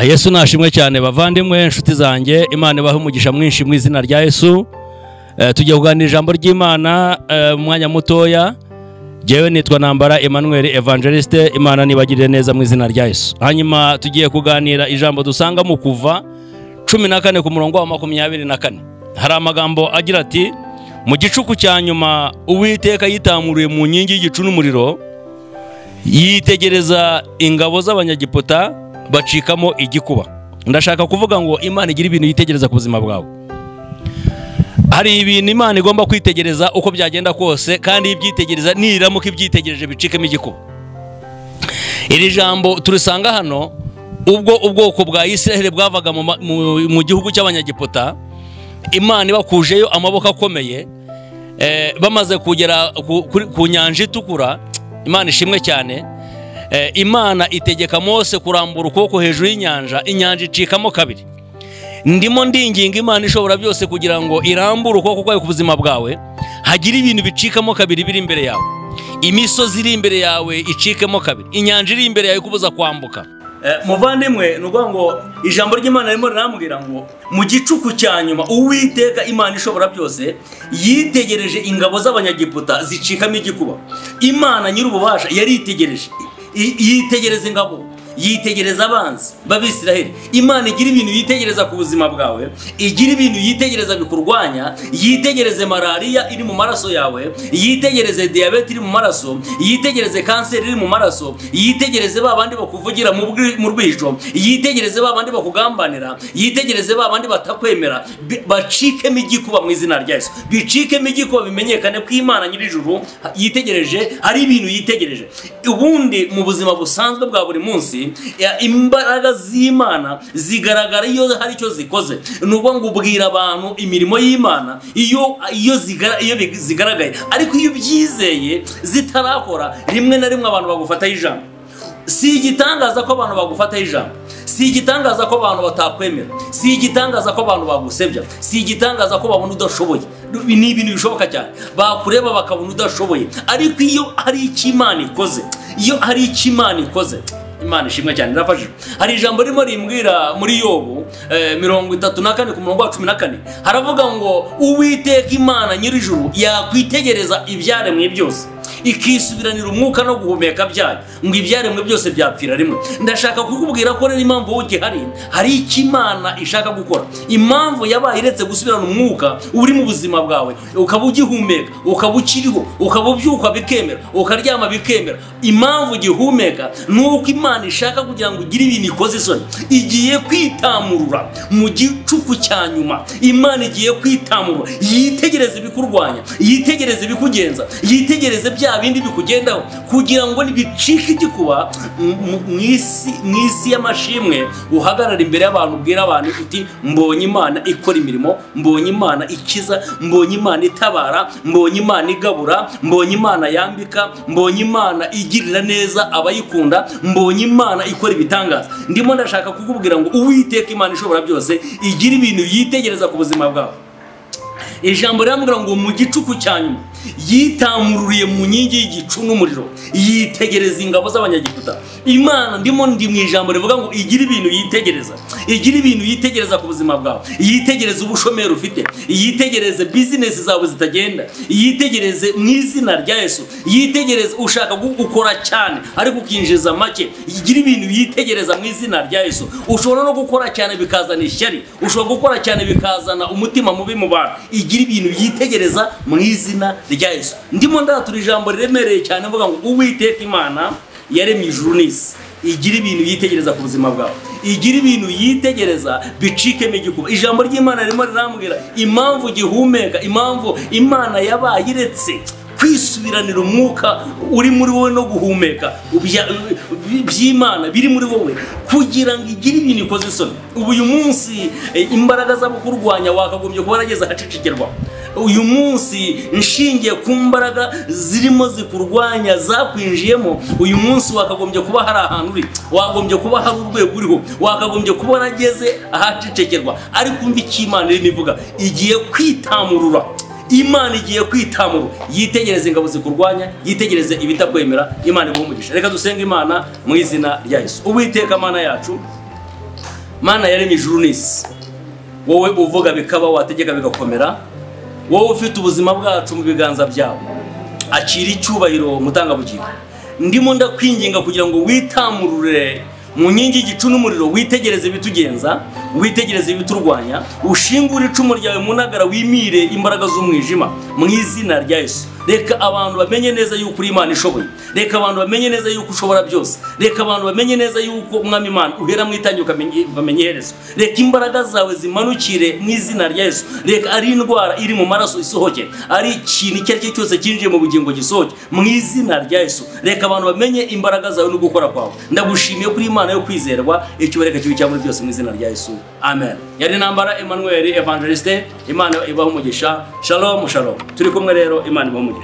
yesu nashimwe cyane bavandimwe inshuti zanjye imana ibahe umugisha mwinshi mu izina rya yesu Eh, tugiye kuganira ijambo ry'imana eh, mu mwanya mutoya jyewe nitwa nambara emmanuel evangeliste imana nibagirire neza mu izina rya yesu hanyuma tugiye kuganira ijambo dusanga mu kuva cumi na kane ku murongo wa makumyabiri na kane hari amagambo agira ati mu gicuku cya nyuma uwiteka yitamuriye mu nkingi y'igicu n'umuriro yitegereza ingabo z'abanyagiputa bacikamo igikuba ndashaka kuvuga ngo imana igira ibintu yitegereza ku buzima bwawe hari ibintu imana igomba kwitegereza uko byagenda kose kandi ibyitegereza niramuka ibyitegereje bicikemo igikuba iri jambo turisanga hano ubwo ubwoko bwa israheli bwavaga mu ma- mu- mu gihugu cy'abanyagiputa imana ibakujeyo amaboko akomeye eh, bamaze kugera ku- kuri- ku nyanja itukura imana ishimwe cyane Eh, imana itegeka mose kurambura ukuboko hejuru y'inyanja inyanja icikamo kabiri ndimo ndinginga imana ishobora byose kugira ngo irambure ukuboko kwayo ku buzima bwawe hagira ibintu bicikamo kabiri biri imbere yawe imisozi iri imbere yawe icikemo kabiri inyanja iri imbere yawe ikubuza kwambuka muvandimwe ni ukuvuga ngo ijambo ry'imana ririmo rirambwira ngo mu gicuku cya nyuma uwiteka imana ishobora byose yitegereje ingabo z'abanyagiputa zicikamo igikuba imana nyir'ububasha yaritegereje I- yitegereza ingabo yitegereza abanzi b'abisiraheli imana igira ibintu yitegereza ku buzima bwawe igira ibintu yitegereza bikurwanya yitegereze malariya iri mu maraso yawe yitegereze diyabete iri mu maraso yitegereze kanseri iri mu maraso yitegereze ba bandi bakuvugira mu bwi- mu rwijo yitegereze ba bandi bakugambanira yitegereze ba bandi batakwemera Bi- bacikemo igikuba mu izina rya yesu bicikemo igikuba bimenyekane ko imana nyir'ijuru yitegereje hari ibintu yitegereje ubundi mu buzima busanzwe bwa buri munsi ya- imbaraga z'imana zigaragara iyo hari icyo zikoze ni ukuvuga ngo ubwira abantu imirimo y'imana iyo iyo zigara- iyo big- zigaragaye ariko iyo ubyizeye zitarakora rimwe na rimwe abantu bagufataho ijambo si igitangaza ko abantu bagufataho ijambo si igitangaza ko abantu batakwemera si igitangaza ko abantu bagusebya si igitangaza ko babona udashoboye Ibi ni ibintu bishoboka cyane bakureba bakabona udashoboye ariko iyo hari icyo imana ikoze iyo hari icyo imana ikoze imana ishimwe cyane irafashije hari ijambo ririmo rimbwira muri yobu eh, mirongo itatu na kane ku murongo wa cumi na kane haravuga ngo uwiteka imana nyir'ijuru yakwitegereza ibyaremwe byose ikisubiranira umwuka no guhumeka byayo ngo ibyaremwe byose byapfira rimwe ndashaka kukubwira ko rero impamvu wowe ugihari hari icyo imana ishaka gukora impamvu yabaye iretse gusubirana umwuka uri mu buzima bwawe ukaba ugihumeka ukaba ukiriho ukaba ubyuka bikemera ukaryama bikemera impamvu ugihumeka ni uko imana ishaka kugira ngo ugire ibintu ikoze isoni igiye kwitamurura mu gicuku cya nyuma imana igiye kwitamurura yitegereze ibikurwanya yitegereze ibikugenza yitegereze bya bindi bikugendaho kugira ngo nibicike igikuba m- m- mu isi mu isi y'amashimwe uhagarara imbere y'abantu ubwira abantu uti mbonye imana ikora imirimo mbonye imana ikiza mbonye imana itabara mbonye imana igabura mbonye imana yambika mbonye imana igirira neza abayikunda mbonye imana ikora ibitangaza ndimo ndashaka kukubwira ngo uwiteka imana ishobora byose igira ibintu yitegereza ku buzima bwawe ijambo rirambwira ngo mu gicuku cya nyuma yitamururiye mu nkingi y'igicu n'umuriro yitegereza ingabo z'abanyagiputa imana ndimo ndi mu ijambo rivuga ngo igira ibintu yitegereza igira ibintu yitegereza ku buzima bwawe yitegereze ubushomeri ufite yitegereze bizinesi zawe zitagenda yitegereze mu izina rya yesu yitegereze ushaka gu- gukora cyane ariko ukinjiza make igira ibintu yitegereza mu izina rya yesu ushobora no gukora cyane bikazana ishyari ushobora gukora cyane bikazana umutima mubi mu bantu igira ibintu yitegereza mu izina rya yesu ndimo ndatura ijambo riremereye cyane mvuga ngo uwiteka imana yaremye ijuru n'isi igira ibintu yitegereza ku buzima bwawe igira ibintu yitegereza bicikemo igikuba ijambo ry'imana ririmo rirambwira impamvu gihumeka impamvu imana yabaye iretse kwisubiranira umwuka uri muri wowe no guhumeka ubya- bi- by'imana biri muri wowe kugira ngo igire ibintu ikoze isoni ubu uyu munsi eh, imbaraga z'abakurwanya wakagombye kuba warageze ahacicikirwa uyu munsi nshingiye ku mbaraga zirimo zikurwanya zakwinjiyemo uyu munsi wakagombye kuba hari ahantu uri wagombye kuba hari urwego uriho wakagombye kuba warageze ahacecekerwa ariko umva icyo imana irimo ivuga igiye kwitamurura imana igiye kwitamurwa yitegereze ingabo zikurwanya yitegereze ibitakwemera imana iguha umugisha reka dusenge imana mu izina rya yesu uwiteka mana yacu mana yaremye ijuru n'isi wowe uvuga bikaba wategeka bigakomera wowe ufite ubuzima bwacu mu biganza byawe akira icyubahiro mutangabugingo ndimo ndakwinginga kugira ngo witamurure mu nkingi y'igicu n'umuriro witegereze ibitugenza witegereze ibiturwanya ushingure icumu ryawe mu ntagara wimire imbaraga z'umwijima mu izina rya Yesu reka abantu bamenye neza yuko uri imana ishoboye reka abantu bamenye neza yuko ushobora byose reka abantu bamenye neza yuko umwami imana uhera mu itangira ukamenye iherezo reka imbaraga zawe zimanukire mu izina rya Yesu reka ari indwara iri mu maraso isohoke ari ikintu icyo ari cyo cyose cyinjiye mu bugingo gisohoke mu izina rya Yesu reka abantu bamenye imbaraga zawe no gukora kwawe ndagushimiye kuri imana yo kwizerwa ikibareka kibi cya muri byose mu izina rya Yesu amen yari intambara Emmanuel Evangeliste imana ibaha umugisha shalom shalom turi kumwe rero imana ibaha umugisha